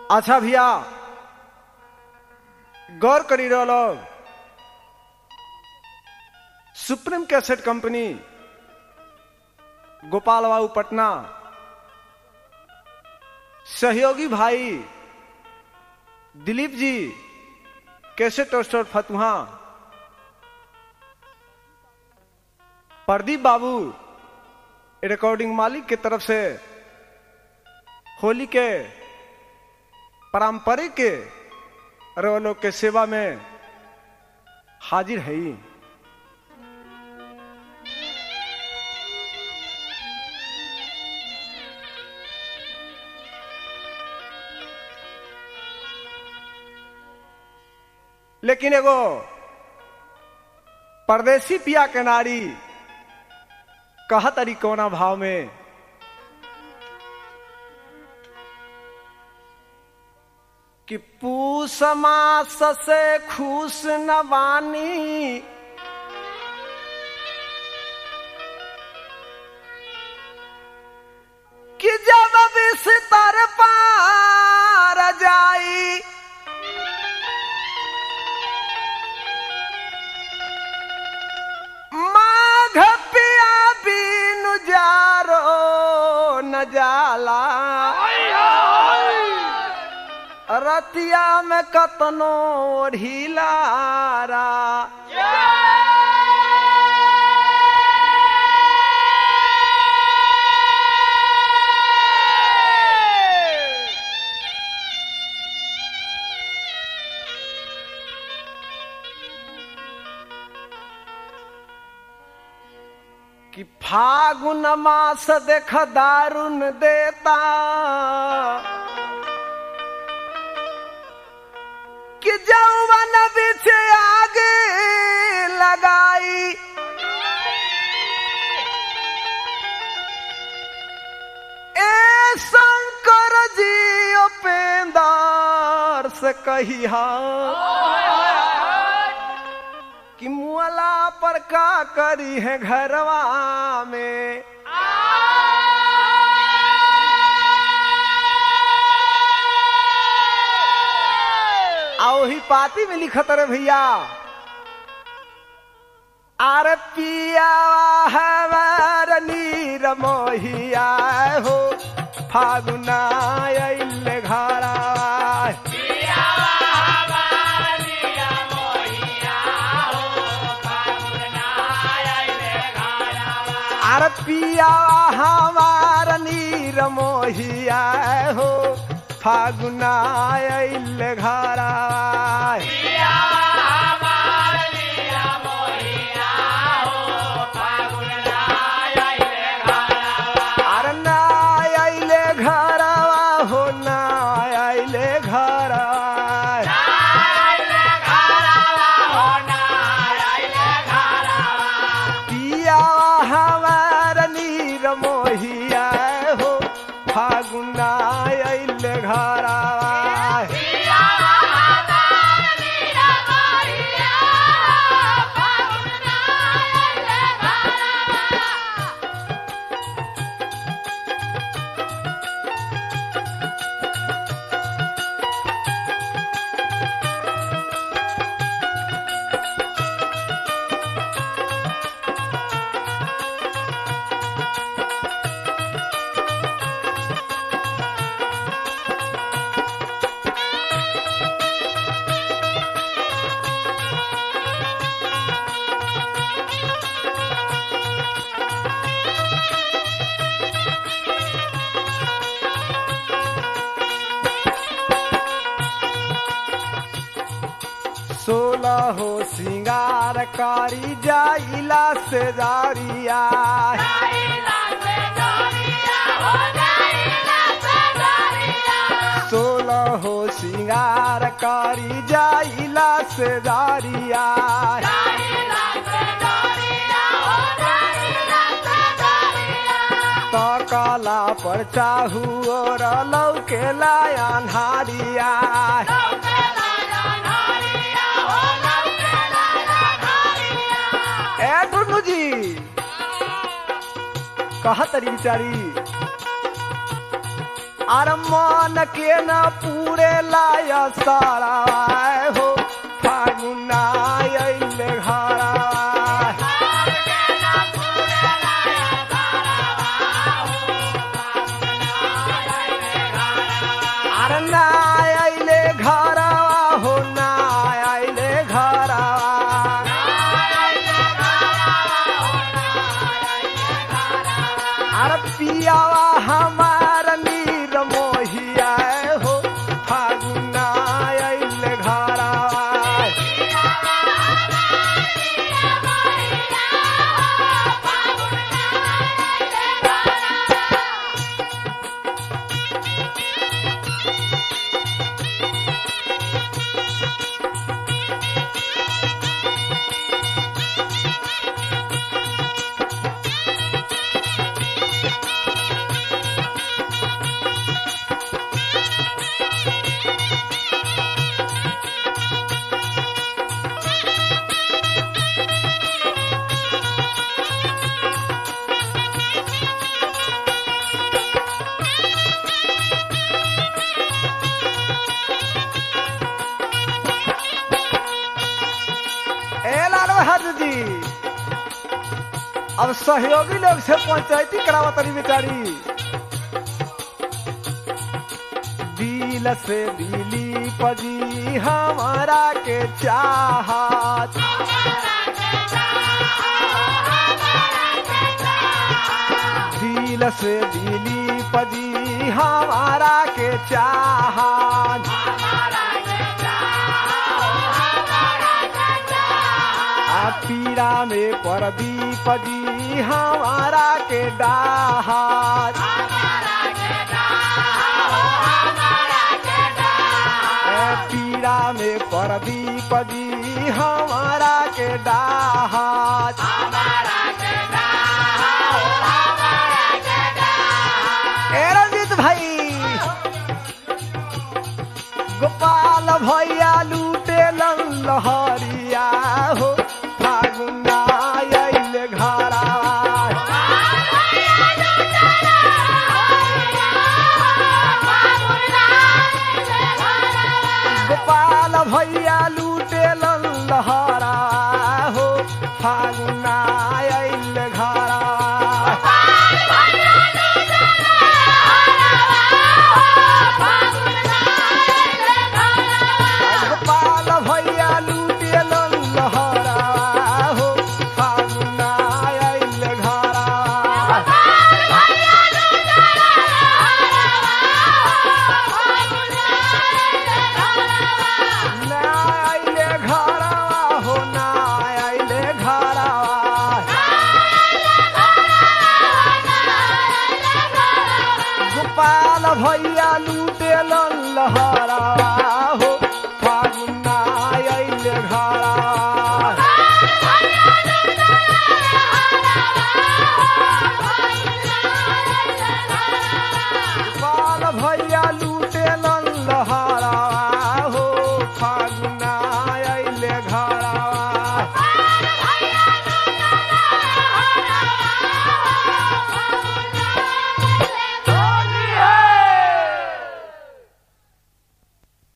अच्छा भैया गौर करी रहो लोग सुप्रीम कैसेट कंपनी गोपाल बाबू पटना सहयोगी भाई दिलीप जी कैसेट स्टोर फतुहा प्रदीप बाबू रिकॉर्डिंग मालिक के तरफ से होली के पारंपरिक रोलों के सेवा में हाजिर है ही। लेकिन एगो परदेसी पिया के नारी कहा तरी कोना भाव में कि पूस मास से खुश न बानी कि जब बिस्तर पार जाई माघ पिया बीनु जारो न जाला रतिया में कतनो ढीलारा कि फागुन मास देख दारुण देता कि जौवन बिछ आगे लगाई ए शंकर जी उपेंदर से कही कि मुअला पर का करी है घरवा में आ वही पाती में लिखत रे भैया आर पिया हमार नीर मोहिया हो फागुना अइल घरा आर पिया हमार नीर मोहिया हो फागुना अइल घरा अरे ना अइले घरवा हो ना अइले घरवा पिया हमार नीर मोहिया हो फागुना अइल घरवा सोलह हो श्रृंगार कारी जाइला से दारिया सोलह हो श्रृंगार कारी जाइला से दारिया तकला पर चाहू और लौके लायन हारिया ए टुन्नू जी कहा तरी बिचारी अरे मन के न पूरे लाय सारा हो फागुना अइले घरा अरे ना अइले घरा हो ना अइले घरा अरे पियावा हमार नीर मोहिया हो फागुना अइले घरा ए लाल बहादुर जी अब सहयोगी लोग से पंचायती करावा तरी बेचारी दिल से दिली पजी हमारा के चाहत दिल से दिली पजी हमारा के चाहत आ पीरा में परदीप जी हमारा के डाहात ए पीरा में परदीप जी हमारा के डाहात ए रंजीत भाई गोपाल भैया लूटे लहरिया हो फागुना अइले घरा गोपाल भैया लूटे लहरा हो फागुना अइले घरा गोपाल भैया लूटे लहरा हो फागुना अइले घरा ना अइले घरा हो ना अइले घरा गोपाल भैया लूटे लहरा हो